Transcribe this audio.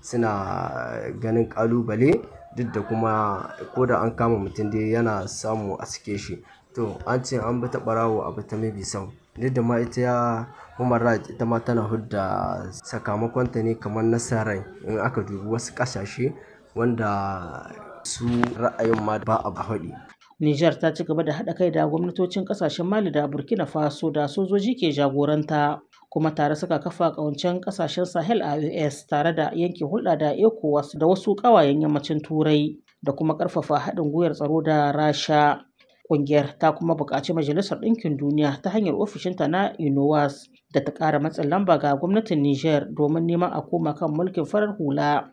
suna ganin ƙalubale duk da kuma ko da an kama mutum dai yana samu a sake shi. To an ce an bi ta ɓarawo a bi ta mabi sau. Duk da ma ita human right ita ma tana fidda sakamakonta ne kamar na sa rai in aka dubi wasu ƙasashe wanda su ra'ayin ma ba a faɗi. Nijar ta ci gaba da haɗa kai da gwamnatocin ƙasashen Mali da Burkina Faso da sojoji ke jagoranta. kuma tare suka kafa ƙawancen ƙasashen Sahel a US tare da yanke hulɗa da ECOWAS da wasu ƙawayen yammacin Turai da kuma ƙarfafa haɗin gwiwar tsaro da Rasha. Ƙungiyar ta kuma buƙaci Majalisar Ɗinkin Duniya ta hanyar ofishinta na UNOWAS da ta ƙara matsin lamba ga gwamnatin Nijar domin neman a koma kan mulkin farar hula.